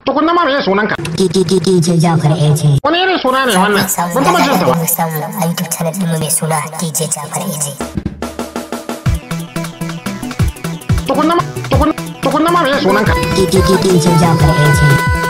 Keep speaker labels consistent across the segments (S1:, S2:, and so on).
S1: tukunna ma me sunanka
S2: DJ Jafar AJ.
S1: wani irin suna ne wannan ban taba jin sa ba
S2: Mun samu a YouTube channel ɗinmu mai suna DJ Jafar AJ.
S1: tukunna ma tukunna tukunna ma me sunanka
S2: DJ Jafar AJ.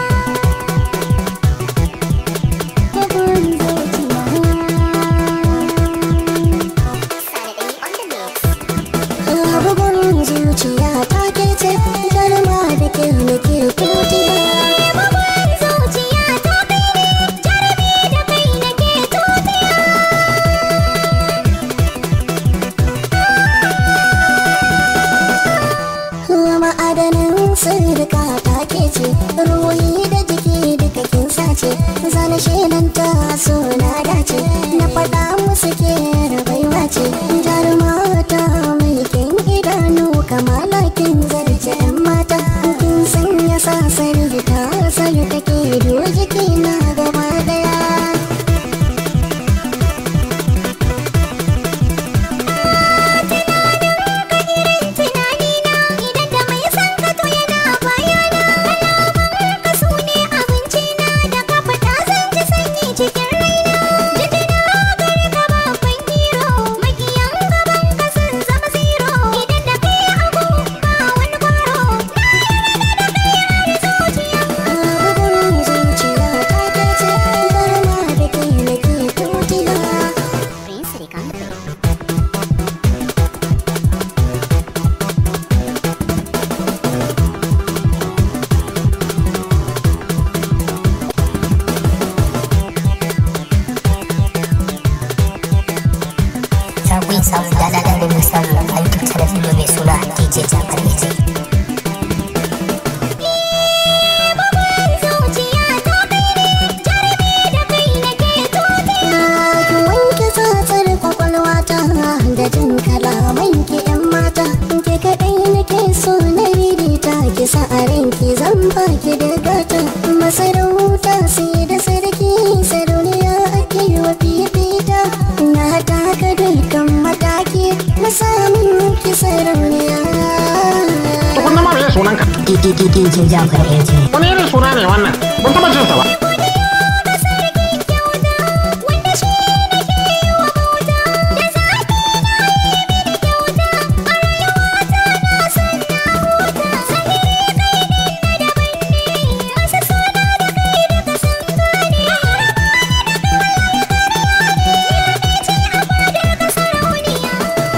S3: bugun zuciya ta ke ce jarma da ke nake tutiya bugun zuciya ta kai ne jarumi da kai nake tutiya ma'adanin sirrika ta ke ce ruhi da jiki duka kin sace zana shelanta suna dace na faɗa musu ke baiwa ce jarumata mai kin idanu kamala kin zarce yan mata kin sanya sasar ta sani take do jiki na gaba daya idan da mai san ka to yana bayana kalaman ka su ne abinci na da ka fita zan ji sanyi cikin raina jikina gari ka babban hero makiyan gaban ka sun zama zero idan da kai abu ba wani kwaro na yarda da kai har zuciya bugun zuciya ta ke ce garma da kai nake tutiya
S2: Za ku yi samun daɗaɗɗen da mun samu a YouTube channel ɗinmu mai suna DJ Jafar AJ.
S3: zuciya ta kai ne jarumi da kai nake tutiya ki wanke tsatsar kwakwalwa ta da jin kalaman ki yan mata ke kaɗai nake so na ririta ki sa a ranki zan baki da gata masarauta sai da sarki sarauniya ake wa fifita na taka dukkan mataki na samun ki sarauniya
S1: tukunna ma me sunanka
S2: DJ Jafar AJ.
S1: wani irin suna ne wannan ban taba jin sa ba
S3: wanda shi nake yi wa bauta da zafi na yi mini kyauta a rayuwata na san na huta sani kai ne na daban ne asa suna da kai duka sun gane raba ni da kawai karya ne ni ce a fadar ka sarauniya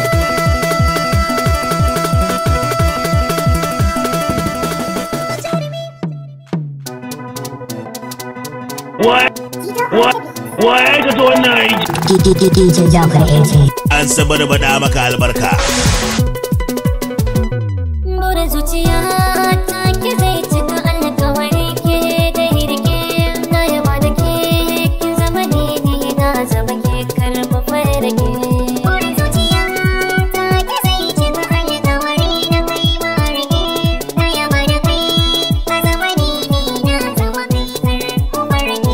S4: Wa ya aikata wannan aiki?
S2: DJ Jafar AJ.
S4: An sabar bada maka albarka.
S3: Bura zuciya ta ki zai cika alkawari ke da hirke na yaba da ke kin zama ne ni na zama ke karba fara ke. Bura zuciya ta ki zai cika alkawari na kai ma rike na yaba da kai ka zama ne ni na zama kai karba fara ke.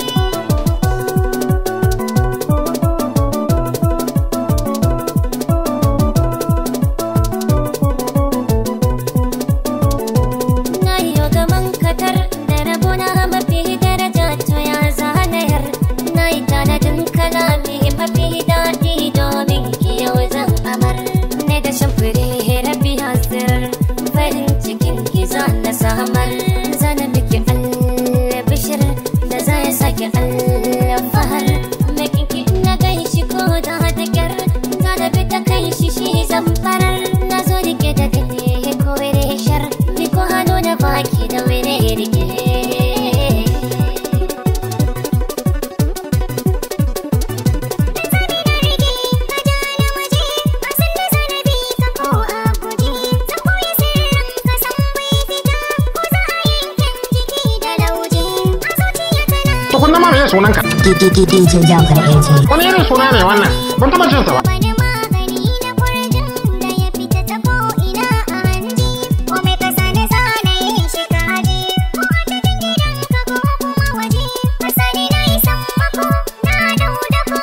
S3: Na yi gaban katar da rabona mafi daraja to ya zanayar Na yi tanadin kalami mafi daɗi domin ki yau zan amar Ne da shimfiri rabi hasir farin cikin ki za na samar Zana miki albishir da za ya sake alfahar Makin ki na gan shi ko da da kyar Zana bi ta kai shi shi zan farar Na zo rike da gani ko shar Ni ko hannu na baki da wani rike
S1: tukunna ma me sunanka
S2: DJ Jafar AJ.
S1: wani irin suna ne wannan ban taba jin sa ba
S3: Wani magani na kurjin da ya fita ta ko'ina a hanji Ko mai kasa na sana yin shi ka haji Ko a cikin gidanka ko kuma waje Masani na yi sammako na dau da ko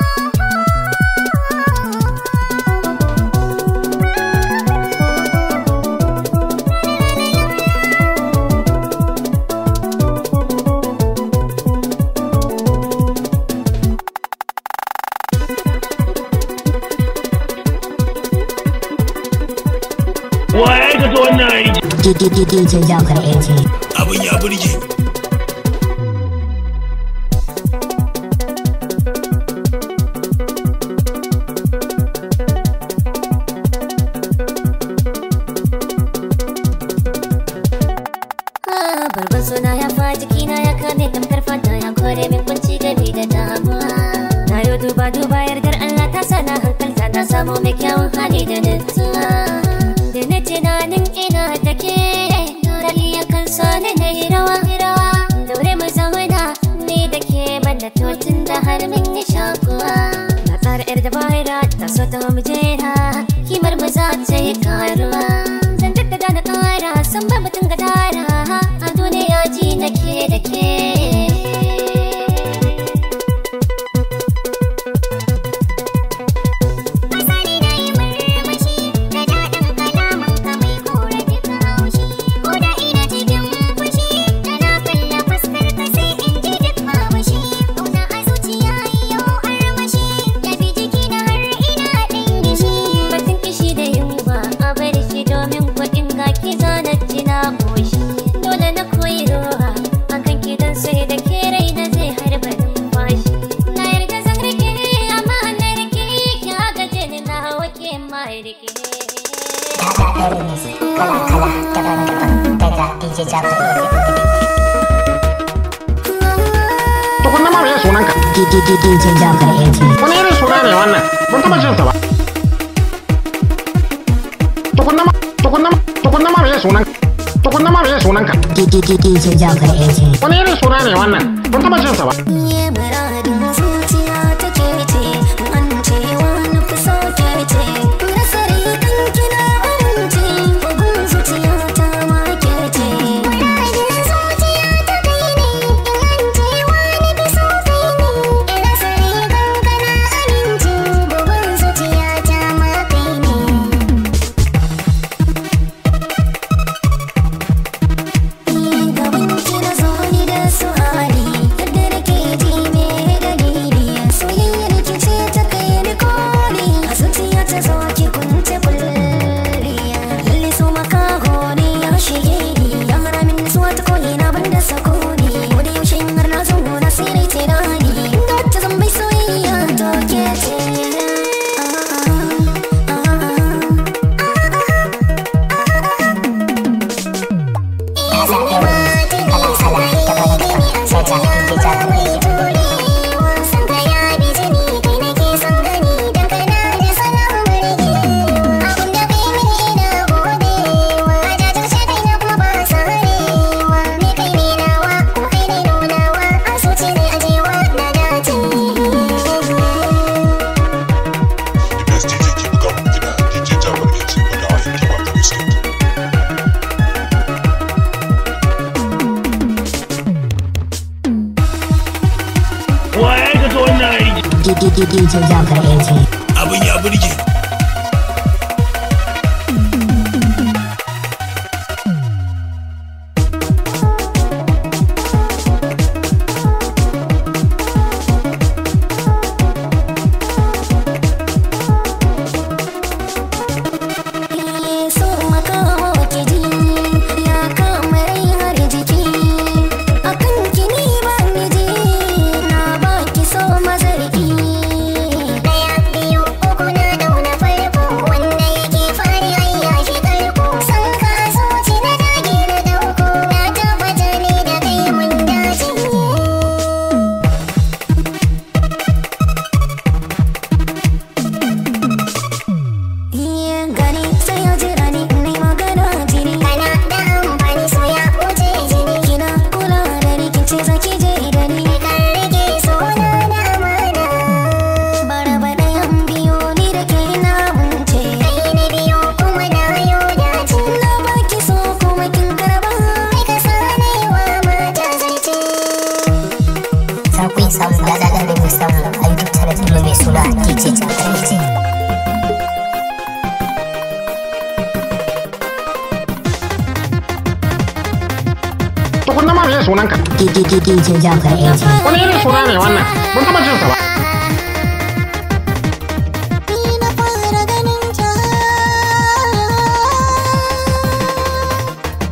S2: DJ Jafar AG.
S4: Abin ya burge.
S3: Barban suna ya fa jikina ya kame tamkar fata ya kore min kunci gami da damuwa. Na yi duba duba yardar Allah ta sana hankalta na samu mai kyawun hali da nutsuwa. Da na tunanin ina take, rali ya kan sani na yi rawa rawa. Daure mu zauna ni da ke banda totun da har min yi shakuwa. Na tsara yar dabara ta so ta mu jera, kimar mu za ta yi karuwa. Zan jaddada da ƙara san ba mutum gadara a duniya ji nake da ke. Asali na yi murmushi da daɗin kalaman ka mai kore duka haushi. Ko da ina cikin fushi da na kalla fuskar ka sai in ji duk mamashi. Ƙauna a zuciya yau armashi ya fi jiki na har ina ɗin gishi. Batun kishi da yunwa a bar shi domin kuɗin ga ki zana ji na koshi. Dole na koyi roha akan ki dan sai da ke rai na zai harba numfashi. Na yarda zan rike amma na rike ki agaje ni na wake ma rike.
S2: Dada Remix kala-kala daban-daban daga DJ Jafar AG.
S1: Tukunna ma me sunanka?
S2: DJ Jafar AG.
S1: Wani irin suna ne wannan? Ban taɓa jin sa ba. Tukunna ma tukunna ma tukunna ma me sunanka? Tukunna ma me sunanka?
S2: DJ Jafar AG.
S1: Wani irin suna ne wannan? Ban taɓa jin sa ba.
S3: Ye muradin zuciya take ce, an ce wani fi so ke ce. Nasari kan kina amince, bugun zuciya ta ma ke ce. Muradin zuciya ta kai ne, an ce wani fi so kai ne. Nasari kan kana amince, bugun zuciya ta ma kai ne. gaban kira zo ni da su hali yadda nake ji me dalili soyayyar ki ce ta kai ni koli a zuciya ta zo ki kunce kulliya lalle su makaho ne ya shige ni ya hana min nutsuwa ta koyi na banda sakoni ko da yaushe in har na zo na sai rai ce na ni inda wacce zan bai soyayya to ke ce
S2: Kala-kala daban-daban daga DJ Jafar AG.
S5: The best DJ ke buga muku kiɗa DJ Jafar AG wanda a yanke ba ta biskit.
S4: Wa ya aikata wannan aiki?
S2: DJ Jafar AG.
S4: Abin ya burge.
S3: so makaho ke ji ya kama rai har jiki akan kini ba ni ji na ba ki so mazarki daya biyu uku na dauna farko wanda yake fari ayya shi karko san ka zuci na dage na dauko na tabbata ne da kai mun dace Iya gani sai ya jira ni nai magana jini Kana da amfani so ya wuce jini Kina kula da ni kin ce zaki je da ni Kan rike so na da amana Bara ba ɗayan biyo ni da ke na munce Kai na biyo kuma na yo dace Na baki so kuma kin karba Kai ka sanewa mata zance
S2: Za ku iya samun daɗaɗɗen remix namu a YouTube channel ɗinmu mai suna DJ Jafar AG.
S1: Tukunna ma me sunanka?
S2: DJ Jafar AG.
S1: Wani irin suna ne wannan? Ban taɓa jin sa ba.
S3: Ni na fara ganin ta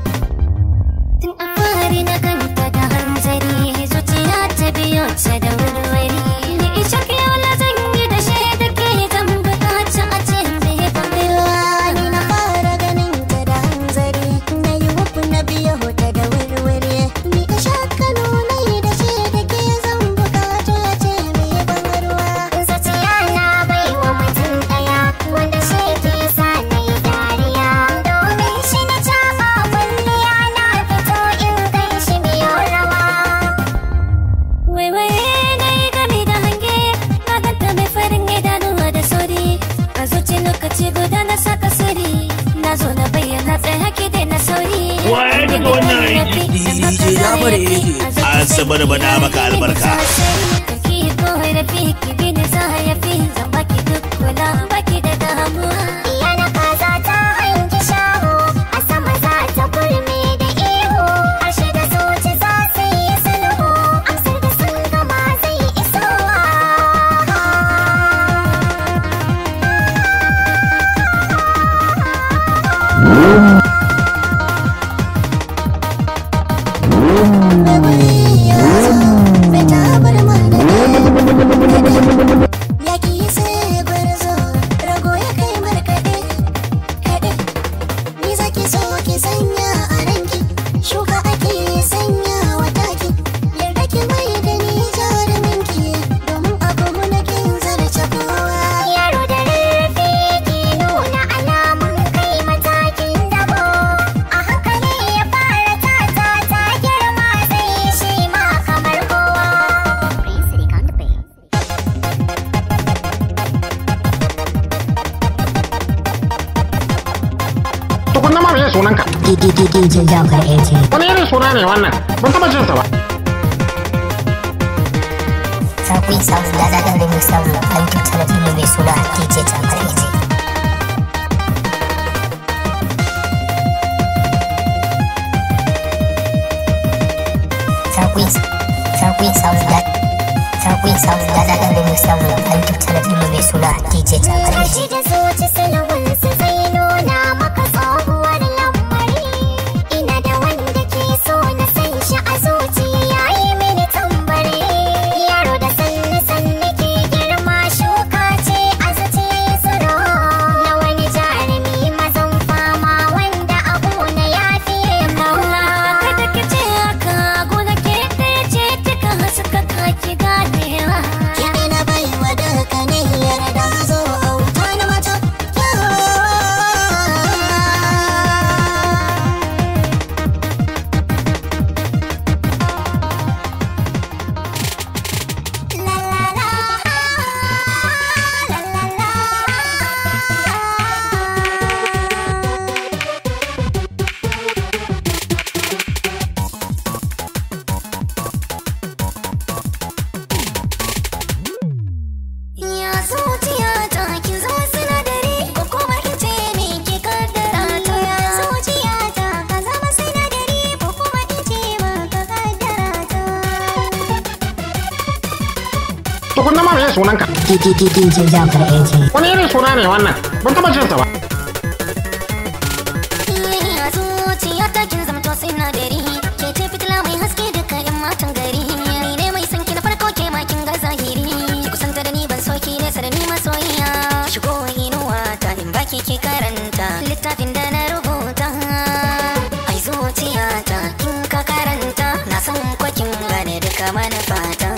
S4: burge an saba da bada maka albarka
S3: Ki korafi ki bin zayafi zan baki duk kula baki da damuwa
S2: Yana kaza ta hangi shaho a sama za ta kurme da ihu harshe da zuci za su yi sulhu amsar da sun gama zai isowa. Yaki sai gwarzo rago ya kai markaɗe kaɗe ni zaki so ki sanya a ranki shuka ake sanya wa taki yarda ki mai da ni jaruminki domin abu mu na kin zarce kowa yaro da rarrafe ki nuna alamun kai matakin dabo a hankali ya fara tata ta girma zai shi ma kamar kowa
S1: tukunna ma me sunanka
S2: DJ Jafar AJ
S1: wani irin suna ne wannan ban taba jinsa ba
S2: Sakui Sound da zaɗin remix sound a YouTube channel ɗin mai suna DJ Jafar AJ Sakui Sakui Sound da Sakui Sound da zaɗin remix sound a YouTube channel ɗin mai suna DJ Jafar AJ da zuci sulhun su zai nuna maka tsohuwar lamari ina da wanda ke so na san shi a zuciya yayi mini tambari yaro da sanni sanni ke girma shuka ce a zuciya tsiro na wani jarumi mazan fama wanda abu na ya fiye maula
S3: Kada ki ce haka gona ke ɗaya ce kika haska kaki ganewa
S2: kiɗi na baiwa daga ne yarda zo auta na mata La la la, la la la.
S3: Ya zuciya ta ki zama sinadari ko kuma in ce ne ki kaddara ta ya zuciya ta ka zama sinadari ko kuma in ce ma ka kaddara ta
S1: tukunna ma me sunanka
S2: DJ Jafar AJ
S1: wani irin suna ne wannan ban taba jinsa ba
S3: Ya zuciya ta kin zama to sinadari ke ce fitila mai haske duka yan matan gari ni ne mai san ki na farko ke ma kin ga zahiri ki kusanta da ni ban so ki nesa da ni masoyiya shigo inuwa ta in baki ki karanta littafin da na rubuta ai zuciya ta kin ka karanta na san ko kin gane duka manufata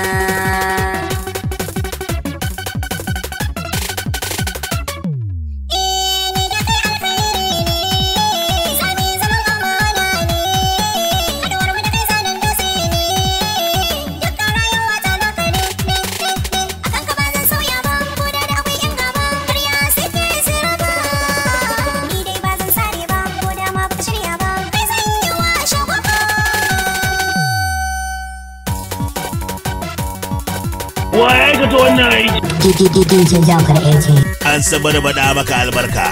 S4: wa ya aikata wannan aiki
S2: DJ Jafar AJ
S4: an saba da bada maka albarka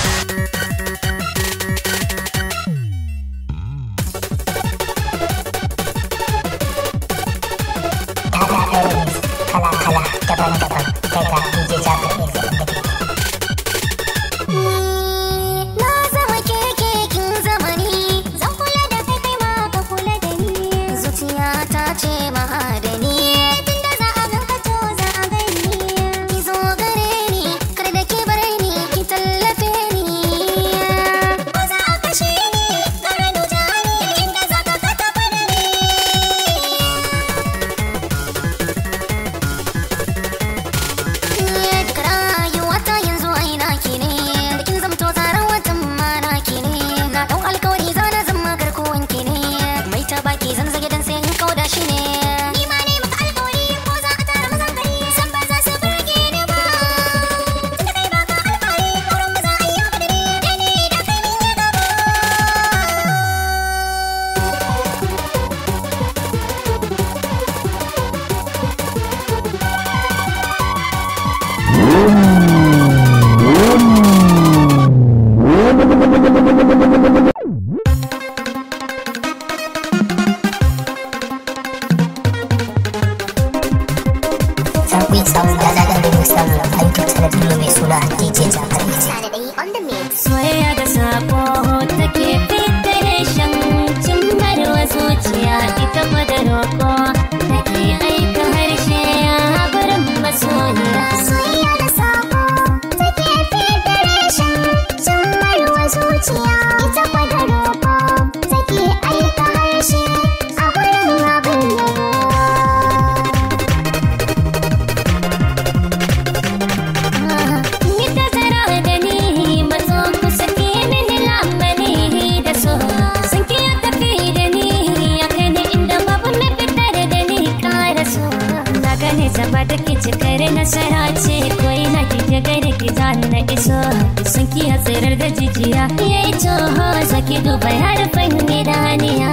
S2: kala-kala daban-daban daga DJ Jafar AJ
S3: Na zama keke kin zamani Zan kula da kai kai ma ka kula da ni Zuciya ta ce mahadani Tunda za a ganka to za a gani Ki zo gare ni kar da ki bare ni ki tallafe ni Ko za a kashe ni gara nuja ni inda za ka ka taɓa da ni Duka rayuwata yanzu aina ki ne da kin zamto tsaron watan mana ki ne na dau alkawari za na zama garkuwan ki ne mai ta baki zan zage dan sai in kauda shi ne ni ma
S2: channel ɗinmu mai suna DJ Jafar Eji.
S3: on the mix. Soyayya da sako take federation cimbarwa zuciya ita fa da roko take aika harshe a gurin masoyiya.
S2: Soyayya da sako take federation sun marwa zuciya ita kwada roƙo take aika harshe a gurin abin yabo.
S3: Ni ta zara da ni matso kusa ke mini lamani da so sun ki ya tafi da ni ya kai ni inda babu mai fitar da ni kara so na gane zaba da ke cikar nasara ce ko ina kike gaida ki za na iso sun ki ya tsirar da jijiya ya yi toho saki duba harfan idaniya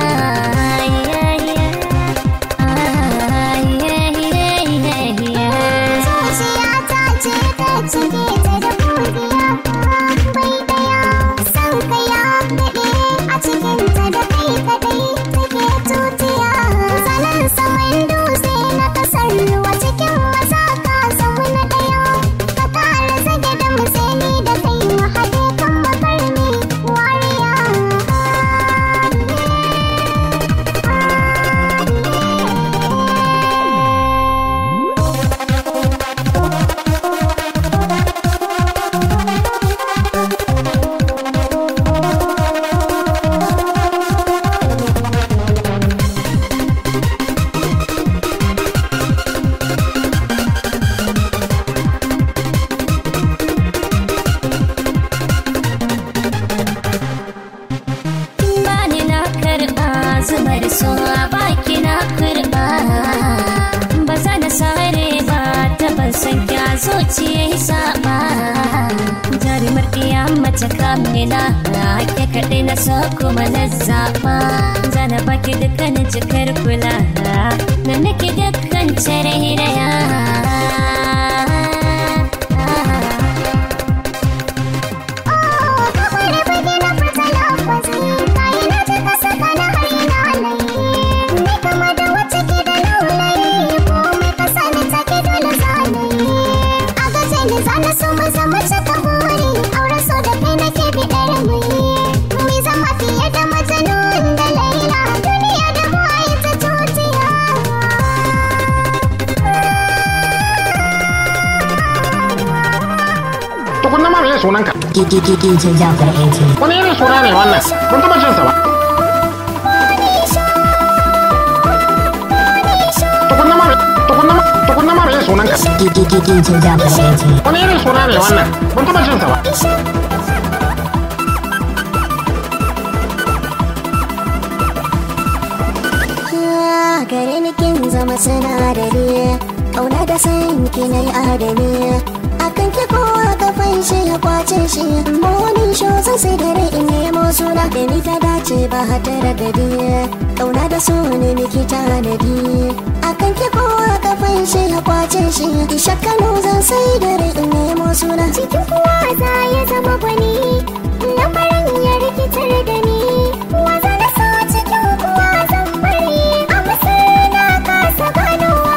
S2: Zuciya ta ce ta cike ta da godiya bai daya san ka ya daɗe a cikin ta da kai kaɗai take tutiya salon saman dutse na kasar ruwa cikin maza ka zama na ɗaya ka kara zage da musani da kai mu haɗe kan makarni wariya
S3: bani na karɓa zubar so a baki na karɓa ba za na sare ba ta ban san kya zuciya yi saba jarumar iya mace kamila ake kaɗai na so kuma na zaɓa zana baki dukkanin cikar kula na nake dukkan cire hiraya
S1: tukunna ma me sunanka
S2: DJ Jafar Eji.
S1: wani irin suna ne wannan ban taba jin sa ba tukunna ma tukunna ma tukunna ma me sunanka
S2: DJ Jafar Eji.
S1: wani irin suna ne wannan ban taba jin sa ba
S2: gare ni kin zama sinadari kauna da san ki na yi adani akan ki kowa ka fanshi ya kwace shi morning show zan sai dare in nemo suna da ni ta dace ba hata da gadi kauna da so ne miki tanadi akan ki kowa ka fanshi ya kwace shi isha kano zan sai dare in nemo suna cikin kuwa za ya zama gwani na farin ya rikitar da ni waza da so cikin kuwa zan bari a masar na kasa ganowa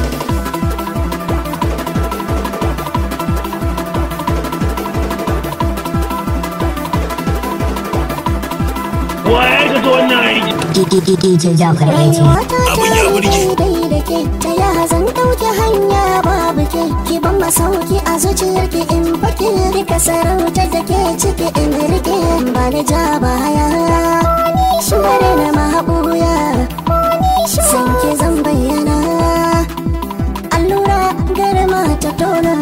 S4: Wa ya aikata wannan aiki?
S2: DJ Jafar Eji.
S5: Abin ya burge.
S2: da ke ta ya zan ɗauki hanya babu ke ki ban masauki a zuciyar ki in fake rika sarautar da ke ciki in rike ba ni ja baya bari na mahabuya san ki zan bayyana allura garma ta tona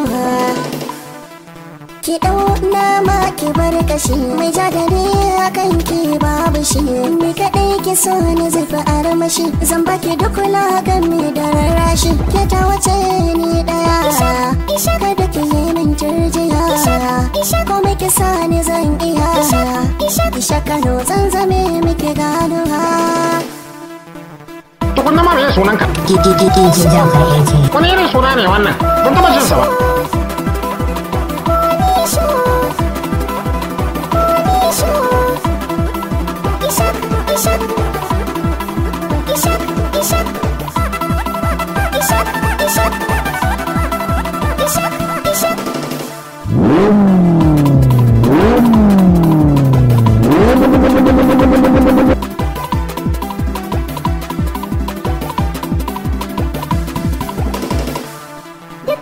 S2: ki dau nama ki bar kashi mai ja da ni akan ki babu shi ni kadai ki so ni zai fi armashi zan baki duk gami da rarrashi ke ta wace ni daya kada ki yi min turjiya komai ki sa ni zan iya isha kano zan zame miki ganuwa
S1: tukunna ma me sunanka
S2: DJ Jafar Eji
S1: wani irin suna ne wannan ban taba jin sa ba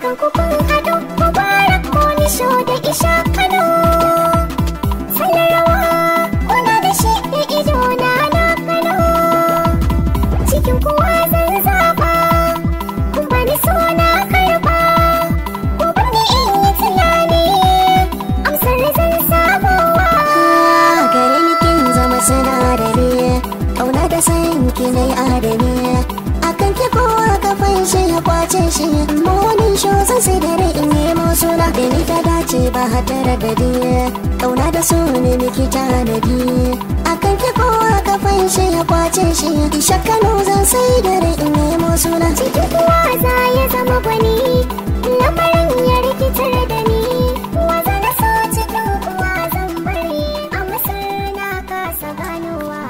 S2: dukan ku kun haɗu mubarak ko nisho da isha kano sallar rawa kuna da shi da ido na na kano cikin kuwa zan zaɓa kun bani so na karɓa ku bani in yi tunani amsar zan samowa
S6: gare ni kin zama sinadari kauna da san ki na yi adami akan ki kowa kafan shi ya kwace shi mawani sho zan sai da rai in nemo suna da ni ta dace ba hatara da diya kauna da su ne miki tanadi akan ki kowa kafan shi ya kwace shi isha kano zan sai da rai in nemo suna
S2: cikin kuwa za ya zama gwani lamarin ya rikitar da ni waza na so cikin kuwa zan bari a masar na kasa ganowa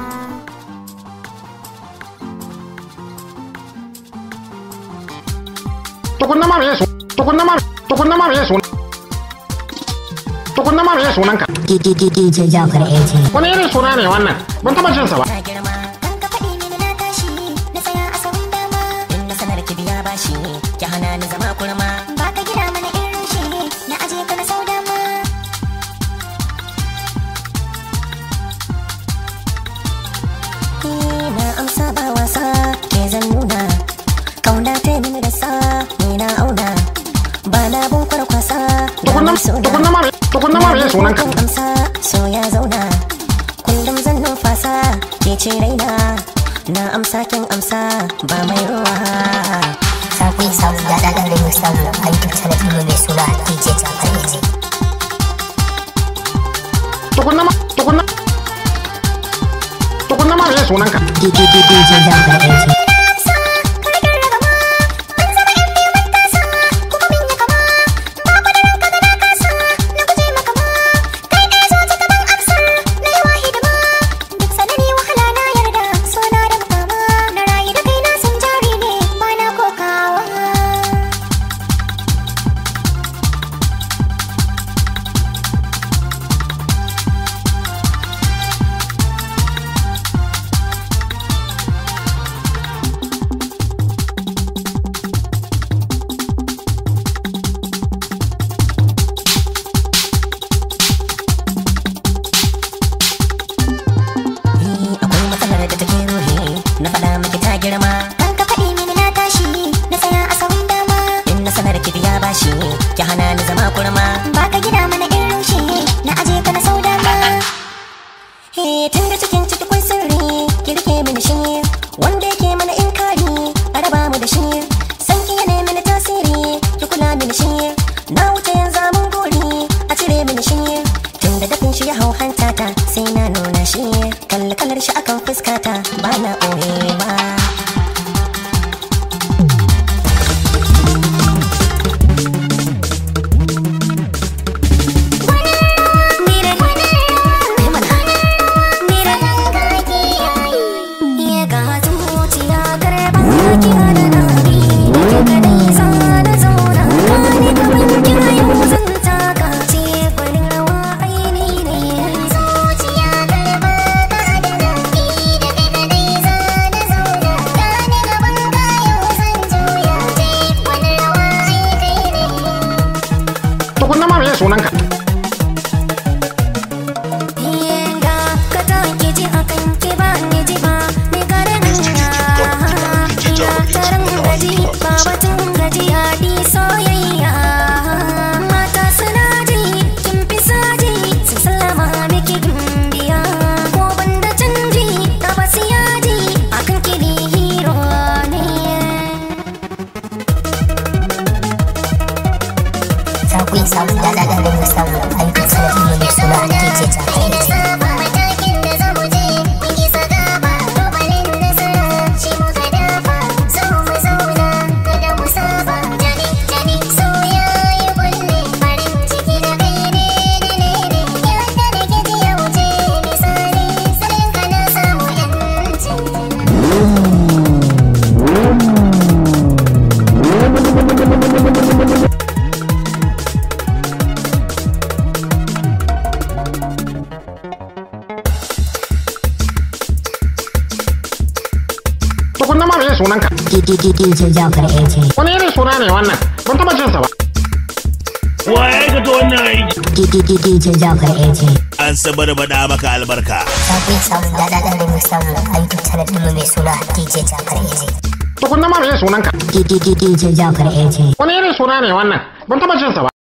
S1: tukunna ma me su tukunna ma tukunna ma me su tukunna ma me sunan ka
S2: DJ Jafar AT
S1: wani irin suna ne wannan ban taba jin sa ba
S6: ta girma
S2: kan ka faɗi mini na tashi na tsaya a sahun dama
S6: in na sanar ki biya bashi ki hana ni zama kurma
S2: ba ka gida mana irin shi na aje ka na sau dama
S6: na amsa ba wasa ke zan nuna kauna ta mini da sa ni na auna ba na bin kwarkwasa da
S1: tukunna
S6: mai suna
S1: tukunna ma me tukunna ma me sunan ka
S6: kan amsa so ya zauna kullum zan numfasa ke ce raina na amsa kin amsa ba mai ruwa
S2: Sakui samu da daɗin da mu samu a YouTube channel ɗinmu mai suna DJ Jafar AT
S1: tukunna ma tukunna tukunna ma me sunan ka
S2: DJ Jafar AT
S6: Eh, akwai matsalar da take ruhi na faɗa miki ta girma
S2: Kan ka faɗi mini na tashi na tsaya a sahun dama
S6: in na sanar ki biya bashi ki hana ni zama kurma
S2: ba ka gida mana in rushe na aje ka na sau dama
S6: Eh, tun da cikin ciki kwai sirri ki rike mini shi wanda yake mana inkari a raba mu da shi san ki yana mini tasiri ki kula mini shi na wuce yanzu mun gori a cire mini shi tun da dafin shi ya hau hantata sai na nuna shi kalli kalar shi akan fuskata ba na ɓoye ba
S1: tukunna ma me sunan ka
S2: Sakui samu da daɗin da mu samu
S1: tukunna ma me sunanka
S2: DJ Jafar AJ
S1: wani irin suna ne wannan ban taba jin sa ba
S4: Wa ya aikata wannan aiki?
S2: DJ Jafar AJ
S7: an sabar bada maka albarka
S2: Sakwai samun daɗaɗɗen remix samu a YouTube channel ɗinmu mai suna DJ Jafar AJ
S1: tukunna ma me sunanka
S2: DJ Jafar AJ
S1: wani irin suna ne wannan ban taba jin sa ba